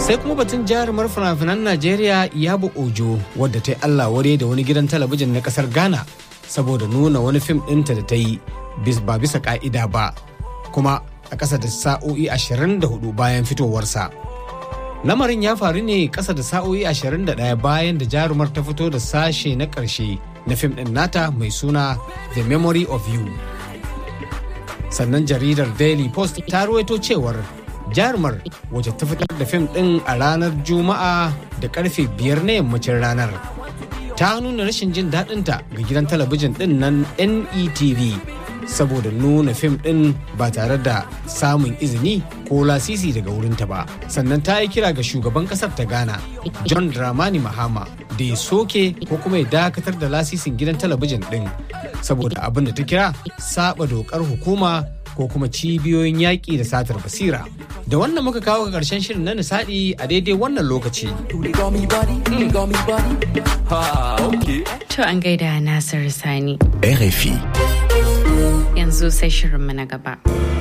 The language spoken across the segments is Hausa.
sai kuma batun jarumar fina-finan najeriya iyabo ojo wadda ta yi allah ware da wani gidan talabijin na kasar ghana saboda nuna wani fim ɗinta da ta yi ba bisa ka'ida ba kuma a ƙasa da sa'o'i 24 bayan fitowarsa lamarin ya faru ne ƙasa da sa'o'i 21 bayan da jarumar ta fito da sashe na ƙarshe na fim ɗin nata mai suna the memory of you sannan jaridar daily post ta ruwaito cewar jarumar wacce ta fitar da fim ɗin a ranar juma'a da karfe biyar na yammacin ranar ta nuna rashin jin daɗinta ga gidan talabijin ɗin nan netv saboda nuna fim ɗin ba tare da samun izini ko lasisi daga wurinta ba sannan ta yi kira ga shugaban ƙasar ta ghana john dramani mahama da ya soke ko kuma ya dakatar da lasisin gidan talabijin ɗin saboda abin da ta kira saba dokar hukuma ko kuma cibiyoyin yaƙi da satar basira da wannan muka kawo ga ƙarshen shirin na nisadi a daidai wannan lokaci To an gaida Nasir Sani. RFI. Yanzu sai shirinmu na gaba.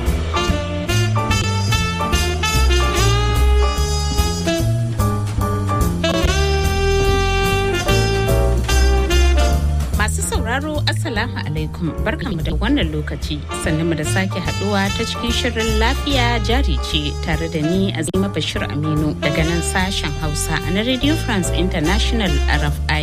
Masu sauraro Assalamu alaikum barkanmu da wannan lokaci sannan mu da sake haduwa ta cikin shirin lafiya jari ce tare da ni Azima Bashir Aminu daga nan sashen Hausa na Radio France International RFI.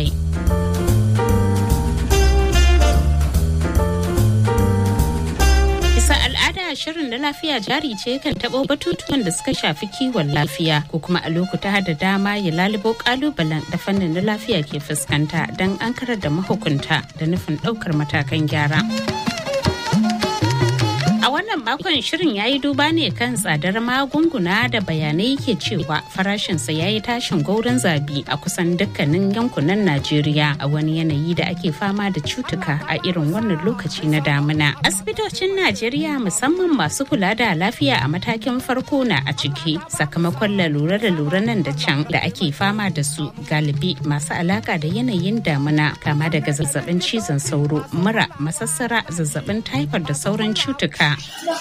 Bisa al'ada shirin da lafiya jari ce kan taɓo batutuwan da suka shafi kiwon lafiya ko kuma a lokuta da dama ya lalubo kalubalen da fannin na lafiya ke fuskanta don an karar da mahukunta da nufin ɗaukar matakan gyara. A wannan makon shirin ya yi duba ne kan tsadar magunguna da bayanai ke cewa farashinsa ya yi tashin gaurin zabi a kusan dukkanin yankunan Najeriya a wani yanayi da ake fama da cutuka a irin wannan lokaci na damuna. Asibitocin Najeriya musamman masu kula da lafiya a matakin farko na a ciki sakamakon lalura da lura nan da can da ake fama da su galibi masu alaka da yanayin damuna kama daga zazzabin cizon sauro, mura, masassara, zazzabin taifar da sauran cutuka.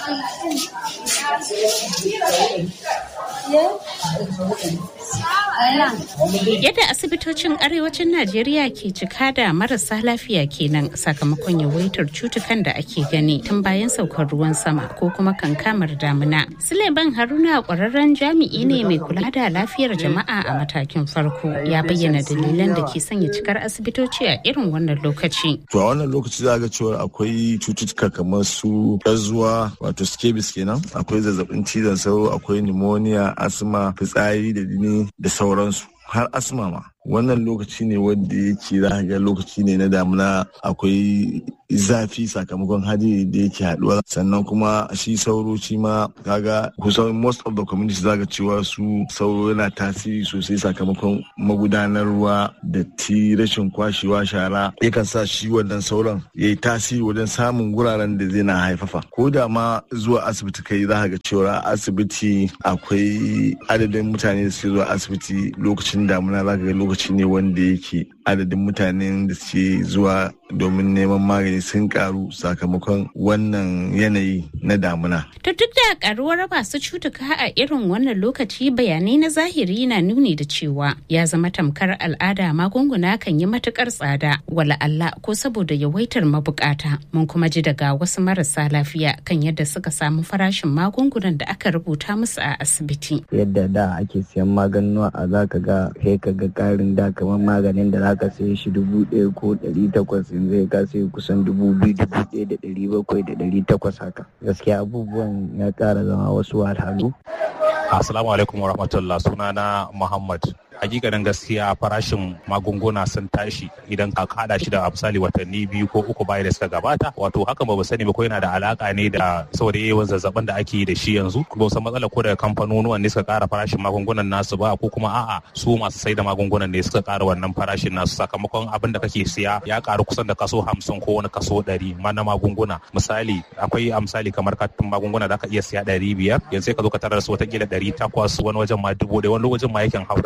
Yadda asibitocin arewacin Najeriya ke cika da marasa lafiya kenan sakamakon yawaitar cutukan da ake gani tun bayan saukar ruwan sama ko kuma kankamar damuna. Suleiman Haruna kwararren jami'i ne mai kula da lafiyar jama'a a matakin farko ya bayyana dalilan da ke sanya cikar asibitoci a irin wannan lokaci. To a wannan lokaci za ga cewa akwai cututtuka kamar su zuwa wato scabies kenan akwai zazzabin cizon sauro akwai pneumonia asma fitsari da jini da sauransu har asma ma wannan lokaci ne wanda yake za ga lokaci ne na damuna akwai zafi sakamakon hadiri da yake haduwa sannan kuma shi sauro shi ma kaga kusan most of the community zaga cewa su sauro yana tasiri sosai sakamakon magudanar ruwa da ti rashin kwashewa shara yakan sa shi wannan sauran ya yi tasiri wajen samun guraren da zai na haifafa ko da ma zuwa asibiti kai za ga cewa asibiti akwai adadin mutane da suke zuwa asibiti lokacin damuna za ga lokaci ne wanda yake adadin mutanen da suke zuwa domin neman magani sun karu sakamakon wannan yanayi na damuna. To duk da karuwar masu cutuka a irin wannan lokaci bayanai na zahiri na nuni da cewa ya zama tamkar al'ada magunguna kan yi matukar tsada wala Allah ko saboda yawaitar mabukata mun kuma ji daga wasu marasa lafiya kan yadda suka samu farashin magungunan da aka rubuta musu a asibiti. Yadda da ake siyan maganuwa a zaka ga sai ka ga karin da kamar maganin da zaka saye shi dubu ɗaya ko ɗari takwas yanzu ya ka sai kusan dubu biyu dubu ɗaya da ɗari bakwai da ɗari takwas haka gaskiya abubuwan ya ƙara zama wasu wahalhalu. Assalamu alaikum wa rahmatullah sunana Muhammad hakikanin gaskiya farashin magunguna sun tashi idan ka hada shi da misali watanni biyu ko uku baya da suka gabata wato haka ba sani ba ko yana da alaka ne da saboda yawan zazzabin da ake yi da shi yanzu ba san matsala ko daga kamfanonuwan ne suka kara farashin magungunan nasu ba ko kuma a'a su masu sai da magungunan ne suka kara wannan farashin nasu sakamakon abin da kake siya ya karu kusan da kaso hamsin ko wani kaso ɗari ma na magunguna misali akwai a misali kamar katin magunguna da ka iya siya ɗari biyar yanzu ka zo ka tarar su watakila ɗari takwas wani wajen ma dubu ɗaya wani wajen ma yakan haura dubu ɗaya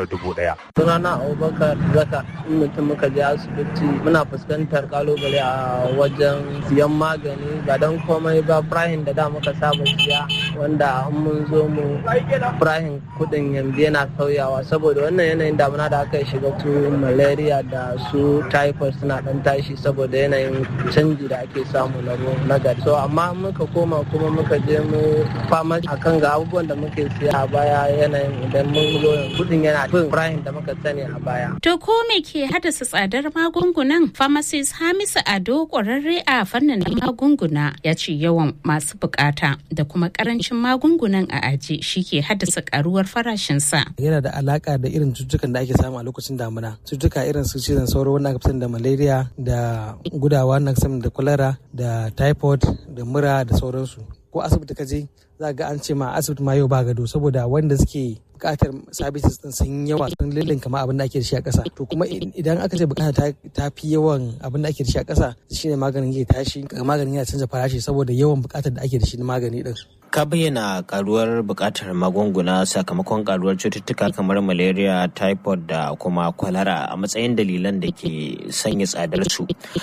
daya sunana abubakar zaka in mutum muka je asibiti muna fuskantar kalubale a wajen siyan magani ba don komai ba firahin da da muka saba siya wanda an mun zo mu firahin kudin yanzu yana sauyawa saboda wannan yanayin damuna da aka shiga su malaria da su typhoid suna dan tashi saboda yanayin canji da ake samu na na gari so amma muka koma kuma muka je mu fama akan ga abubuwan da muke siya a baya yanayin idan mun zo kudin yana fin firahin da muka sani a baya To ko me ke haddasa tsadar magungunan? Pharmacist Hamisu Ado ƙwararre a fannin magunguna ya ce yawan masu bukata da kuma karancin magungunan a aji shi ke haddasa karuwar farashinsa. Yana da alaka da irin cututtukan da ake samu a lokacin damuna. Cututtuka irin su cizon sauro wanda aka fi da malaria da gudawa na da kwalara da typhoid da mura da sauransu. Ko asibiti ka je za ga an ce ma asibiti ma yau ba gado saboda wanda suke bukatar services din sun yawa sun lullun kama abin da ake da shi a ƙasa to kuma idan aka ce bukata ta fi yawan abin da ake da shi a ƙasa shine maganin ya tashi maganin ya canza farashi saboda yawan bukatar da ake da shi na magani din ka bayyana karuwar bukatar magunguna sakamakon karuwar cututtuka kamar malaria typhoid da kuma kwalara a matsayin dalilan da ke sanya tsadar su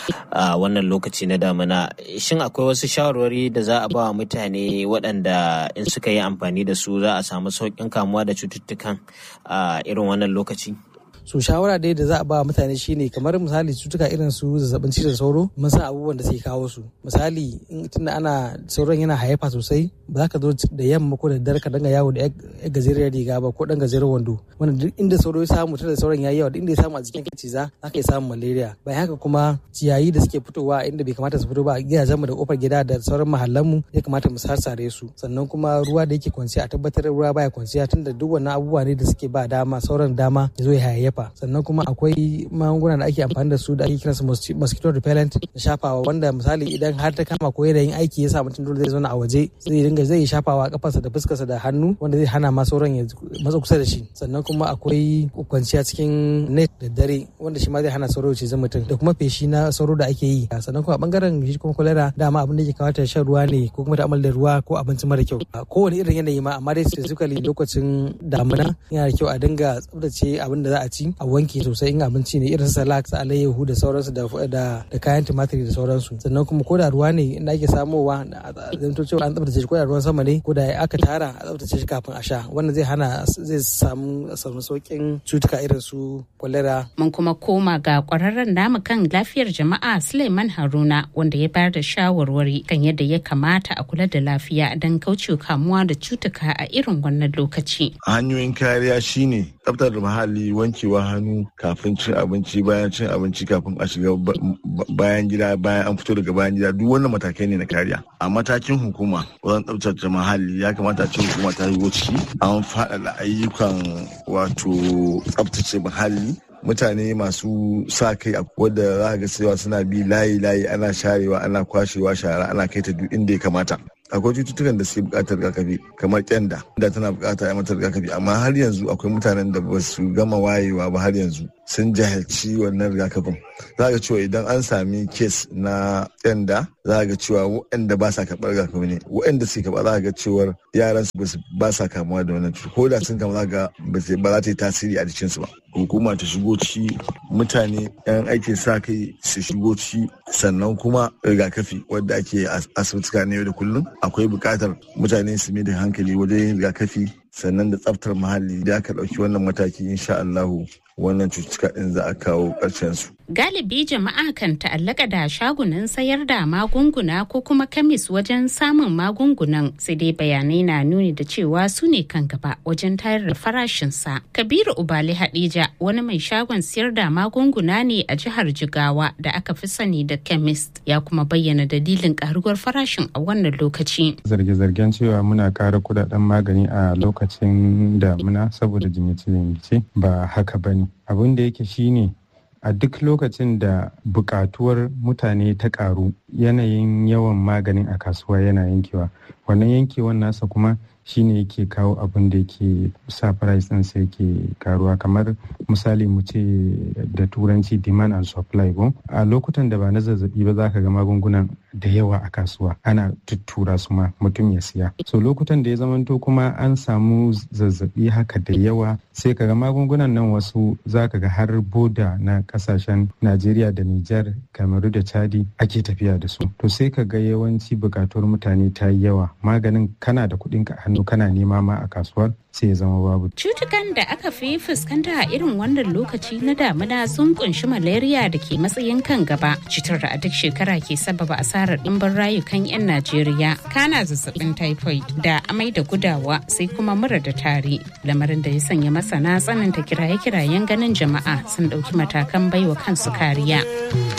a wannan lokaci na damina shin akwai wasu shawarwari da za a ba wa mutane waɗanda in suka yi amfani da su za a samu sauƙin kamuwa da cututtukan a irin wannan lokaci so shawara dai da za a ba mutane shine kamar misali cutuka irin su zazzabin cizon sauro mun san abubuwan da suke kawo su misali tunda ana sauran yana hayyafa sosai ba za ka zo da yamma ko da dare ka danga yawo da ya gajeriyar riga ba ko dan gajeren wando wanda duk inda sauro ya samu tunda sauran yayi yawa duk inda ya samu a jikin ka ciza za ka samu malaria bayan haka kuma ciyayi da suke fitowa inda bai kamata su fito ba a gidajen mu da kofar gida da sauran mahallan mu ya kamata mu sarsare su sannan kuma ruwa da yake kwanciya a tabbatar ruwa baya kwanciya tunda duk wannan abubuwa ne da suke ba dama sauran dama ya zo ya hayayyafa sannan kuma akwai magunguna da ake amfani da su da ake kiransu mosquito repellent da shafawa wanda misali idan har ta kama ko yanayin aiki ya sa mutum dole zai zauna a waje zai dinga zai shafawa kafarsa da fuskarsa da hannu wanda zai hana ma sauran ya matsa kusa da shi sannan kuma akwai kwanciya cikin net da dare wanda shi ma zai hana sauro cizon mutum da kuma feshi na sauro da ake yi sannan kuma a bangaren shi kuma kwalera dama abin da ke kawata shan ruwa ne ko kuma ta'amal da ruwa ko abinci mara kyau kowane irin yanayi ma amma dai specifically lokacin damuna yana da kyau a dinga tsaftace abin da za a ci a wanke sosai in abinci ne irin salak su alayyahu da sauransu da da kayan tumatiri da sauransu sannan kuma ko da ruwa ne inda ake samowa zanto cewa an tsaftace shi ko da ruwan sama ne ko da aka tara a tsaftace shi kafin a sha wannan zai hana zai samu samu saukin cutuka irin su kwalera mun kuma koma ga kwararren namu kan lafiyar jama'a Suleiman Haruna wanda ya bayar da shawarwari kan yadda ya kamata a kula da lafiya don kauce kamuwa da cutuka a irin wannan lokaci hanyoyin kariya shine tsaftar muhalli wankewa hannu kafin cin abinci bayan cin abinci kafin a shiga bayan gida bayan an fito daga bayan gida duk wannan matakai ne na kariya a matakin hukuma wajen tsaftace muhalli ya kamata a ce hukuma ta yi ciki an faɗaɗa ayyukan wato tsaftace muhalli mutane masu sa kai a wadda za ga cewa suna bi layi layi ana sharewa ana kwashewa shara ana kai ta duk inda ya kamata akwai cututtukan da suke bukatar rigakafi kamar kyanda da tana bukata a mata rigakafi amma har yanzu akwai mutanen da ba su gama wayewa ba har yanzu sun jahilci wannan rigakafin za ga cewa idan an sami kes na kyanda za ga cewa waɗanda ba sa karɓar rigakafi ne waɗanda suke karɓa za ga cewa yaran su ba sa kamuwa da wannan cuta ko da sun kama za ga ba za ta yi tasiri a jikinsu ba hukuma ta shigo ciki mutane yan aikin sa kai su shigo ciki sannan kuma rigakafi wadda ake asibituka na yau da kullum akwai buƙatar mutane su mai da hankali wajen yin rigakafi sannan da tsaftar muhalli da aka ɗauki wannan mataki insha Allahu wannan cututtuka ɗin za a kawo ƙarshen su. Galibi jama'a kan ta'allaka da shagunan sayar da magunguna ko kuma kamis wajen samun magungunan sai dai bayanai na nuni da cewa su ne kan gaba wajen tayar da farashinsa. Kabiru Ubali Hadija wani mai shagon sayar da magunguna ne a jihar Jigawa da aka fi sani da chemist ya kuma bayyana dalilin karuwar farashin a wannan lokaci. Zarge-zargen cewa muna ƙara kudaden magani a lokacin damuna saboda jinyace-jinyace ba haka bane. Abin da yake shine a duk lokacin da bukatuwar mutane ta karu yanayin yawan maganin a kasuwa yana yankewa wannan yankewan nasa kuma shine yake kawo abin da yake sa price din sai yake karuwa kamar misali mu ce da turanci demand and supply ko a lokutan da ba na zazzabi ba za ka ga magungunan da yawa a kasuwa ana tuttura su ma mutum ya siya so lokutan da ya zamanto kuma an samu zazzabi haka da yawa sai ka ga magungunan nan wasu za ka ga har boda na kasashen najeriya da nijar kamaru da chadi ake tafiya da su to sai ka ga yawanci bukatuwar mutane ta yi yawa maganin kana da kuɗin ka hannu kana nema ma a kasuwar sai ya zama babu. Cutukan da aka fi fuskanta a irin wannan lokaci na damina sun kunshi malaria da ke matsayin kan gaba. Cutar da a duk shekara ke sababa asarar ɗimbin rayukan 'yan Najeriya. Kana zazzabin typhoid da amai da gudawa sai kuma mura da tari. Lamarin da ya sanya masana tsananta kiraye-kirayen ganin jama'a sun ɗauki matakan baiwa kansu kariya.